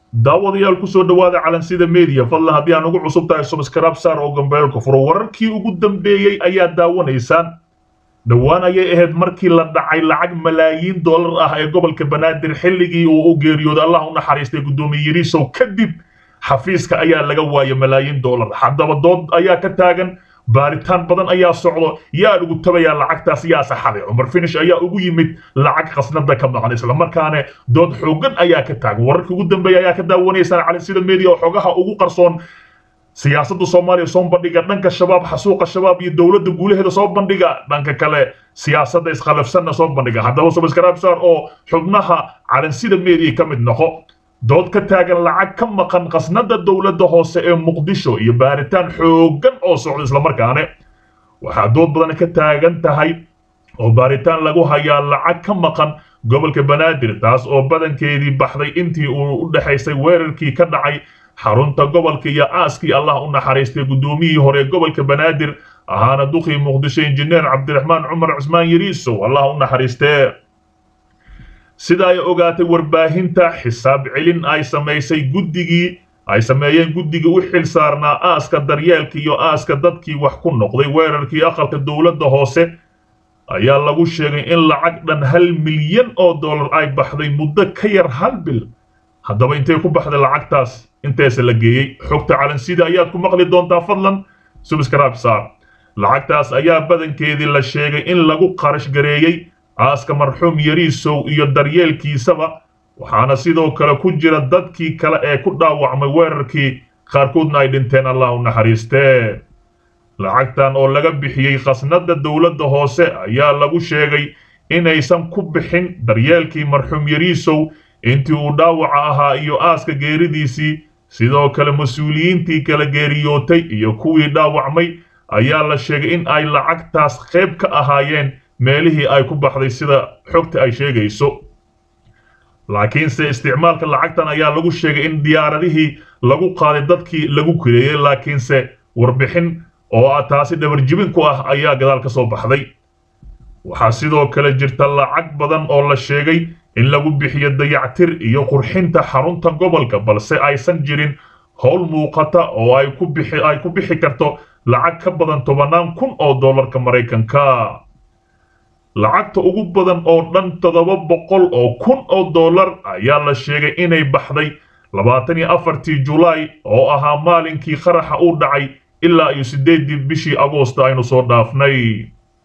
daawadayaal kusoo dhowaada calansida media fadlan haddii aan ugu cusub tahay subscribe saar oo gambeelka furo wararkii ugu dambeeyey ayaa daawanaysaan dhowaan ayay ahayd markii la dhacay lacag malaayiin dollar ah ee gobolka banaadir xilligii uu u geeriyooday allah u naxariistay guddoomiye yariisow kadib xafiiska ayaa laga waayay malaayiin dollar haddaba dood ayaa ka taagan baaritaan badan ayaa socdo yaa ugu tabayaa lacagtaas yaa saxaday cumar finish ayaa ugu yimid lacag khasnada ka maqan islamarkaana dood xoogan ayaa ka taagan wararkii ugu dambeeya ayaa ka daawanaysaan calansida media oo xogaha ugu qarsoon siyaasadda soomaaliya soo bandhiga dhanka shabaab xasuuqa shabaab iyo dowladda guulaheeda soo bandhiga dhanka kale siyaasadda iskhilafsanna soo bandhiga haddaba subscribe saar oo xubnaha calansida media ka mid noqo dood ka taagan lacag ka maqan khasnada dowladda hoose ee muqdisho iyo baaritaan xooggan oo socda islamarkaane waxaa dood badan ka taagan tahay oo baaritaan lagu hayaa lacag ka maqan gobolka banaadir taas oo badankeedii baxday intii uu u dhexaysay weerarkii ka dhacay xarunta gobolka iyo aaskii allah u naxariistay guddoomiyihii hore ee gobolka banaadir ahaana duqii muqdisho injineer cabdiraxmaan cumar cusmaan yariisow allah u naxariistee sida ay ogaatay warbaahinta xisaab celin ay samaysay guddigii ay sameeyeen guddigii u xil saarnaa aaska daryeelka iyo aaska dadkii wax ku noqday weerarkii aqalka dowladda hoose ayaa lagu sheegay in lacag dhan hal milyan oo dollar ay baxday muddo ka yar hal bil haddaba intay ku baxday lacagtaas inteese la geeyey xogta calansida ayaad ku maqli doontaa fadlan subscribe saar lacagtaas ayaa badankeedii la sheegay in lagu qarash gareeyey aaska marxuum yariisow iyo daryeelkiisaba waxaana sidoo kale ku jira dadkii kale ee ku dhaawacmay weerarkii qaarkoodna ay dhinteen allah u naxariistee lacagtan oo laga bixiyey khasnada dowladda hoose ayaa lagu sheegay inaysan ku bixin daryeelkii marxuum yariisow intii uu dhaawaca ahaa iyo aaska geeridiisii sidoo kale mas-uuliyiintii kala geeriyootay iyo kuwii dhaawacmay ayaa la sheegay in ay lacagtaas qayb ka ahaayeen meelihii ay ku baxday sida xogta ay sheegayso laakiinse isticmaalka lacagtan ayaa lagu sheegay in diyaaradihii lagu qaaday dadkii lagu kireeyey laakiinse warbixin oo taasi dhabarjibin ku ah ayaa gadaal ka soo baxday waxaa sidoo kale jirta lacag badan oo la sheegay in lagu bixiyo dayactir iyo qurxinta xarunta gobolka balse aysan jirin howl muuqata oo ay ku bixi ay ku bixi karto lacag ka badan tobannaan kun oo dollarka maraykanka lacagta ugu badan oo dhan toddoba boqol oo kun oo dollar ayaa la sheegay inay baxday labaatan iyo afartii julaay oo ahaa maalinkii qaraxa u dhacay ilaa iyo siddeeddii bishii agoosta aynu soo dhaafnay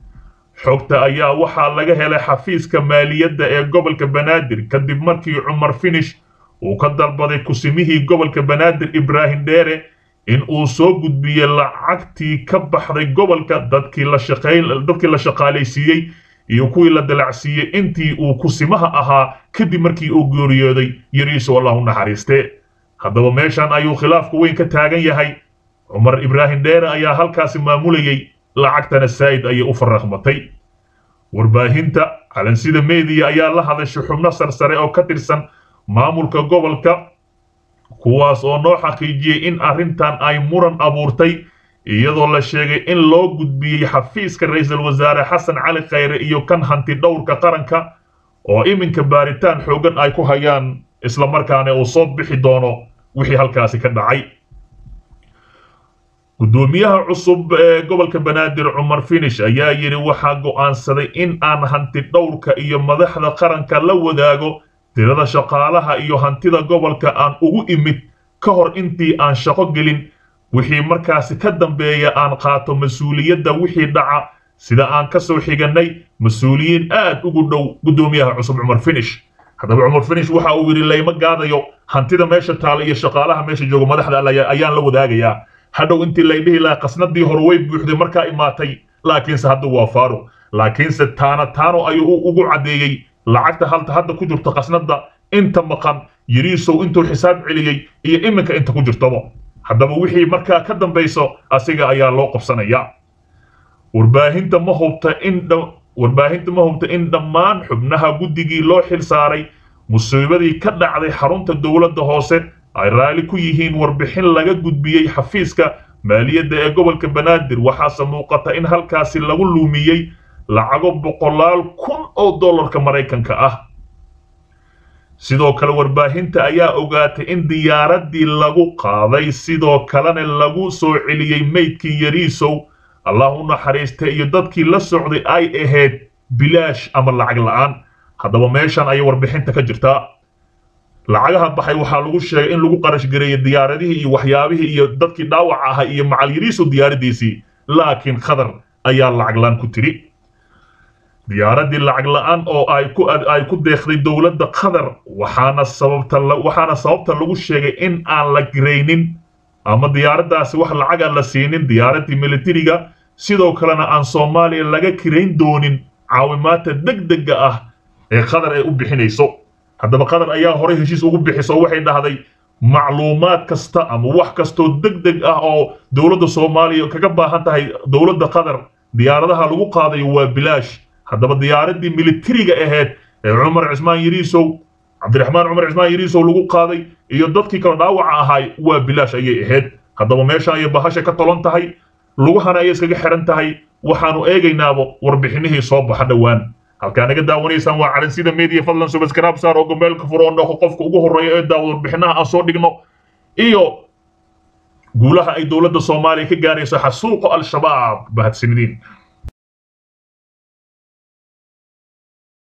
xogta ayaa waxaa laga helay xafiiska maaliyadda ee gobolka banaadir kadib markii cumar finish uu ka dalbaday kusimihii gobolka banaadir ibraahim dheere in uu soo gudbiyey lacagtii ka baxday gobolka dadkii la shaqayn dadkii la shaqaalaysiiyey iyo kuwii la dalacsiiyey intii uu kusimaha ahaa kadib markii uu geeriyooday yariiso allah u naxariiste haddaba meeshan ayuu khilaafku weyn ka taagan yahay cumar ibraahim dheere ayaa halkaasi maamulayey lacagtana saa'id ayay u farraqmatay warbaahinta calansida media ayaa la hadashay xubno sarsare oo ka tirsan maamulka gobolka kuwaas oo noo xaqiijiyey in arrintan ay muran abuurtay iyadoo la sheegay in loo gudbiyey xafiiska ra'iisul wasaare xasan cali khayre iyo kan hanti dhowrka qaranka oo iminka baaritaan xooggan ay ku hayaan islamarkaana uu soo bixi doono wixii halkaasi ka dhacay guddoomiyaha cusub ee gobolka banaadir cumar finish ayaa yidhi waxaa go'aansaday in aan hanti dhowrka iyo madaxda qaranka la wadaago tirada shaqaalaha iyo hantida gobolka aan ugu imid ka hor intii aan shaqo gelin wixii markaasi ka dambeeya aan qaato mas-uuliyadda wixii dhaca sida aan ka soo xigannay mas-uuliyiin aad ugu dhow guddoomiyaha cusub cumar finish haddaba cumar finish waxa uu yidhi layma gaadayo hantida meesha taala iyo shaqaalaha meesha jooga madaxda ayaan la wadaagayaa hadhow intii lay dhihi lahaa qasnadii hore way buuxday markaa imaatay laakiinse hadda waa faaro laakiinse taana taano ayuu ugu caddeeyey lacagta halta hadda ku jirto qasnadda inta maqan yariisow intuu xisaab celiyey iyo iminka inta ku jirtaba haddaba wixii markaa ka dambayso asiga ayaa loo qabsanayaa warbaahinta ma hubta in warbaahinta ma hubta in dhammaan xubnaha guddigii loo xil saaray musiibadii ka dhacday xarunta dowladda hoose ay raalli ku yihiin warbixin laga gudbiyey xafiiska maaliyadda ee gobolka banaadir waxaase muuqata in halkaasi lagu luumiyey lacago boqolaal kun oo dollarka maraykanka ah sidoo kale warbaahinta ayaa ogaatay in diyaaraddii lagu qaaday sidoo kalena lagu soo celiyey meydkii yariisow allah u naxariistay iyo dadkii la socday ay ahayd bilaash ama lacag la'aan haddaba meeshan ayay warbixinta ka jirtaa lacagaha baxay waxaa lagu sheegay in lagu qarash gareeyey diyaaradihii iyo waxyaabihii iyo dadkii dhaawac ahaa iyo macal yariisow diyaaradiisii laakiin khadar ayaa lacag la'aan ku tiri diyaaraddii lacag la'aan oo ay ku ay ku deeqday dowladda qatar waxaana sababta waxaana sababta lagu sheegay in aan la garaynin ama diyaaraddaasi wax lacag aan la siinin diyaaraddii militariga sidoo kalena aan soomaaliya laga kirayn doonin caawimaadta degdega ah ee qatar ay u bixinayso haddaba qatar ayaa horey heshiis ugu bixiso waxay dhahday macluumaad kasta ama wax kastoo degdeg ah oo dowladda soomaaliya kaga baahan tahay dowladda qatar diyaaradaha lagu qaadayo waa bilaash haddaba diyaaraddii militariga ahayd ee cumar cismaan yariisow cabdiraxmaan cumar cismaan yariisow lagu qaaday iyo dadkii kale dhaawaca ahaay waa bilaash ayay ahayd haddaba meesha ayay bahasha ka tolon tahay lugahana ayay iskaga xihan tahay waxaanu eegaynaaba warbixinihii soo baxa dhowaan halkaa naga daawanaysaan waa calansida media fadlan subaskraab saar oo gomeelka furo oo noqo qofka ugu horreeya ee daawada warbixinaha aan soo dhigno iyo guulaha ay dowladda soomaaliya ka gaarayso xasuuqa al-shabaab mahadsanidin